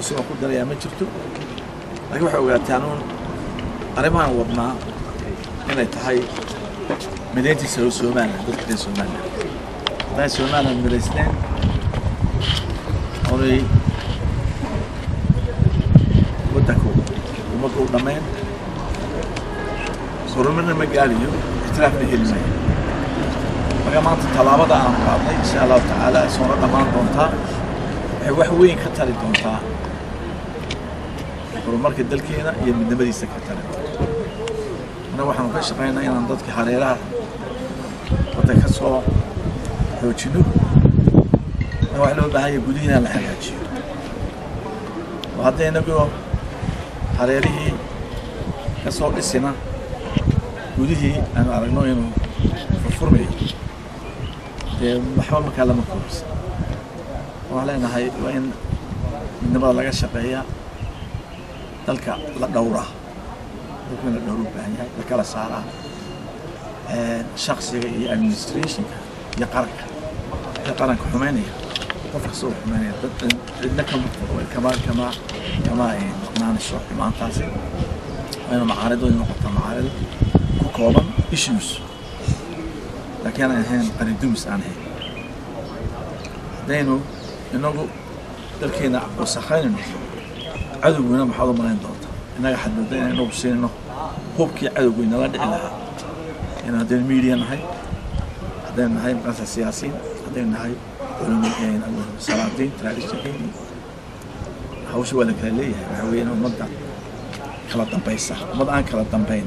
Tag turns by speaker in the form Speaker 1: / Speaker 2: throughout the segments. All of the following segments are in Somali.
Speaker 1: cusub aan ku darayaa ma jirto laakiin waxay ogaataan uun arrimahan wadnaa inay tahay midayntiisa oo somalilan dadka reer somalilan hadday somalilan midaysneen oonay waddanku ummadda u dhammayn horumarna ma gaariyo ixtiraafna heli maayo marka maanta tallaabada aan qaadnay insha allahu tacaala soona dhammaan doontaa waxay wax weyn ka tari doontaa horumarka dalkeena iyo midnimadiisa ka tari doonta annaga waxaanu ka shaqaynaa inaan dadka hareeraha wadda ka soo xoojino waxa loo baahan yahay gudihiina la hagaajiyo oo hadda inagoo hareerihii ka soo dhisina gudihii aanu aragno inuu furfurmayo dee waxba markaa lama koobsa waxaan leenahay waa in midnimada laga shaqeeyaa dalka la dhowraa dalku in la dhowru baahan yahay la kala saaraa shaksiga iyo administrationka iyo qaranka ee qaranka xumeynaya qof kasta uu xumeynaya dad cidna kama kama kama kama maqnaanayso xumaantaasi waa inu macaaridoodi noqota macaarido ku kooban issues laakiin aan ahayn qaridumis aan ahayn haddaynu inagu dalkeena wasakhaynayno cadowguna maxaad u malayn doonta innaga xadmudda inaan inagu siinayno hubkii cadowgu inala dhici lahaa in haddaynu media nahay haddaynu nahay maqasa siyaasiyiin haddaynu nahay salaadiin traditionkeeni hawsha waa la kala leeyahay waxaa weeye in ummadda kala dambaysa ummad aan kala dambayn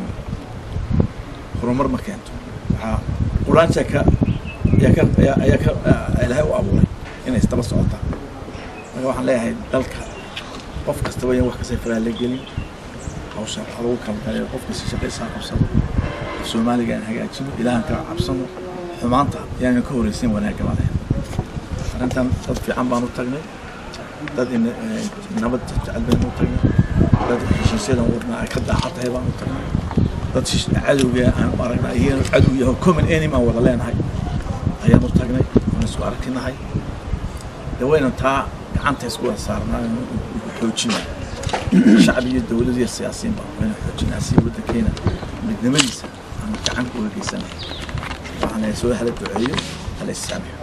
Speaker 1: horumar ma keento waxaa quraanka ka ayaa ka ayaa ayaa ka ilaahay u abuuray inay isdaba socotaan marka waxaan leeyahay dalka qof kastaba in wax kasta faraa la gelin hawsha waxa lagu kala galayo qof kasta shaqaysaa qabsado soomaaliga aan hagaajino ilaahan ka cabsano xumaanta yaanan ka horeysin wanaagga baa leeyahay arrintan dad fiican baan u tagnay dad nabad jecel baynu u tagnay dad heshiisyadan wadnaa ay ka daaca tahay baan u tagnay dad cadowga aan u aragnaa iyagana cadow yaho common enemy aan wada leenahay ayaan u tagnay aan isku arkinahay dee waynu taa gacanta isku wada saarnaa xoojina shacbi iyo dowlad iyo siyaasiyiin baa waynu xoojinaa si waddankeena midnimadiisa aan gacan uga geysanahay waxaan leeyahay soo hala duceeyo hala issaamaxo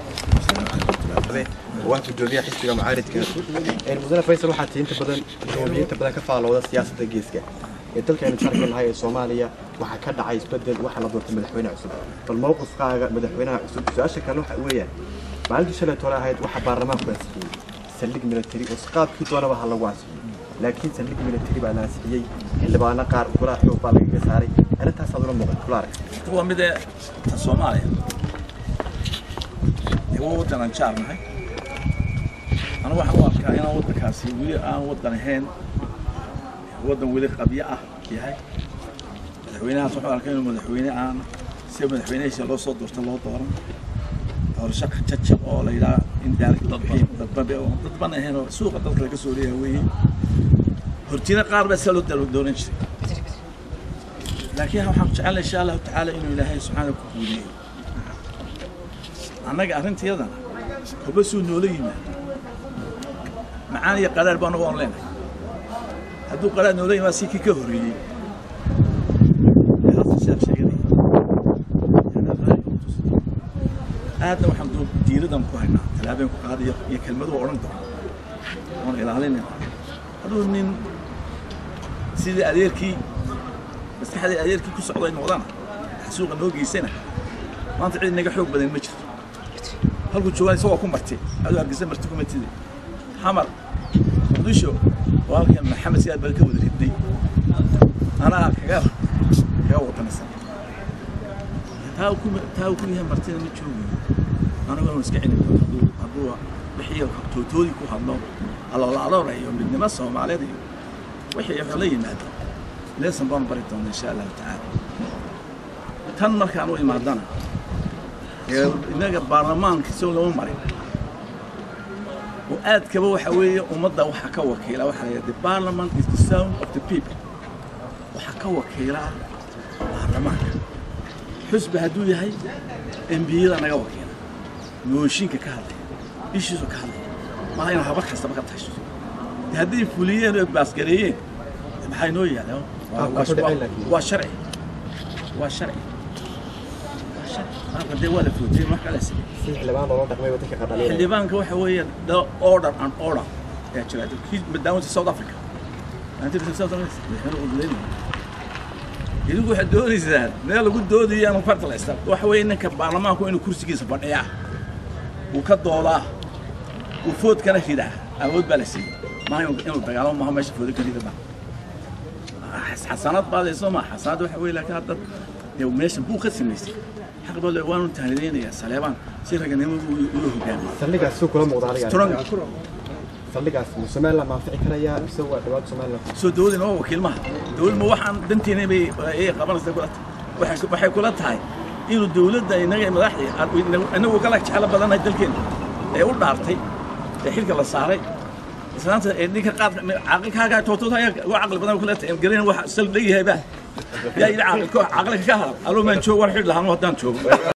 Speaker 2: waa gudoomiyaha xisbiga mucaaridka mudane faysal waxaa tii inta badan gudoomiyiinta badan ka faalooda siyaasadda geeska ee dalkaynu jarka nahay ee soomaaliya waxaa ka dhacay isbedel waxaa la doortay madaxweyne cusub bal mowqifkaaga madaxweynaha cusub su-aasha kale waxa weeyaan maalintii shalay tole ahayd waxaa baarlamaanku ansixiyey saldhig military oo qaabkii doonaba ha lagu ansixiyey laakiin saldhig military baa la ansixiyey xildhibaano qaar golaha xoog baa lagaga saaray arrintaasaad ula muuqato kula arag
Speaker 1: waa mid ee ta soomaaliya waa waddan aan jaarnahay anigu waxaan u arkaa inaan waddankaasi weli aan waddan ahayn waddan weli qabyo ah yahay madaxweynahaas waxaan arkaa inuu madaxweyne aan si madaxweynehiisa loo soo doorta loo dooran doorasho jajab oo la yidhaha indirect dadban oo dadban ahayn oo suuqa dalka laga soo leeyahay weeye hortina qaar baa saa loo dooran jiray laakiin waxaan jecelnay insha allahu tacaala inuu ilaahay subxaana ku guuleeyo annaga arrintayadana kuba suu noola yimaado macaan iyo qaraar baa anagu aan leenahay hadduu qaraar noola yimaado si kii ka horreeyey hasan sheekh sheeganaya aadna waxaan duu diiradan ku haynaa tallaabeen ku qaadayo iyo kelmaduhu odhan doona oon ilaalinayna hadduu nin sidii adeerkii maskaxdii adeerkii ku socday noqdana suuqa noo geysana maanta cid naga xoog badan ma jirto halkuu joogaan isagoo ku martay aduu hargeysa marti kuma tidi xamar muqdisho oo halkan maxamed siyaad bal ka wada ribday anaa kaga kaga wadanaysan taa ku taa ku yahay martida ma joogo anigu inuu iska celin doono hadduu hadduu bixiyo tootoodii ku hadlo aloola aloora iyo midnimo soomaaliyeed iyo wixii wuxuu la yimaado leesan baan bari doona insha allahu tacaala tan markaan u imaadana innaga baarlamaanka isagoo lama marin oo aadkaba waxa weeye ummadda waxaa ka wakiila waxaa la the parliament is the sound of the people waxaa ka wakiila baarlamaanka xusbi hadduu yahay embiyada naga wakiila mooshinka ka hadlaya ishiisu ka hadlaya maaha inaa habar kastaba ka tashiso hadday fuliyeen oo baasgareeyeen maxay noo yaaleen Waa-
Speaker 2: Qaabka ku dhacay
Speaker 1: waa-
Speaker 2: laakiin.
Speaker 1: waa sharci waa sharci waa sharci qaabka dee waa la footiyeen wax kale si
Speaker 2: si xildhibaan loola dhaqmay waddanka qadhalinaya
Speaker 1: xildhibaanka waxa weeye the order and order ayaa jira kii madaawanta south africa Maanta South Africa madaxweyne uu leeyahay. idinku waxaad doonaysaan meel lagu doodayo ama farta la istaa waxa weeye ninka baarlamaanku inuu kursigiisa fadhiyaa uu ka doodaa uu foodkana ridaa awood baa la siiyey maaha inuu inuu dagaalamo maaha meesha foodo ka rida ma xasanad baadayso ma xasanad waxa weeye laakiin hadda dee meesha buu ka samaystay xaq baa le waanu tahnideynayaa saleebaan si raganimo ula hogaamiyo
Speaker 2: saldhigaas suu kula muuqda adiga
Speaker 1: strong
Speaker 2: saldhigaas ma somaliland maafici karayaa mise waa dhibaato somaliland
Speaker 1: soo dawladina waa wakiil maha dawlad ma waxaan danteena bay ay qabanaysa kula tahay waxay waxay kula tahay inuu dawladda inaga madaxdii inagu kala jeclo badanahay dalkeena ee u dhaartay ee xilka la saaray islaanta ee ninka qaad caaqilkaaga tootooda ayaa uga caqli badan kula tahay garan wax sal leeyahay ba yaa ila caaqilka caaqilka ka hadal aloo maan joogo war xidh lahaan haddaan joogo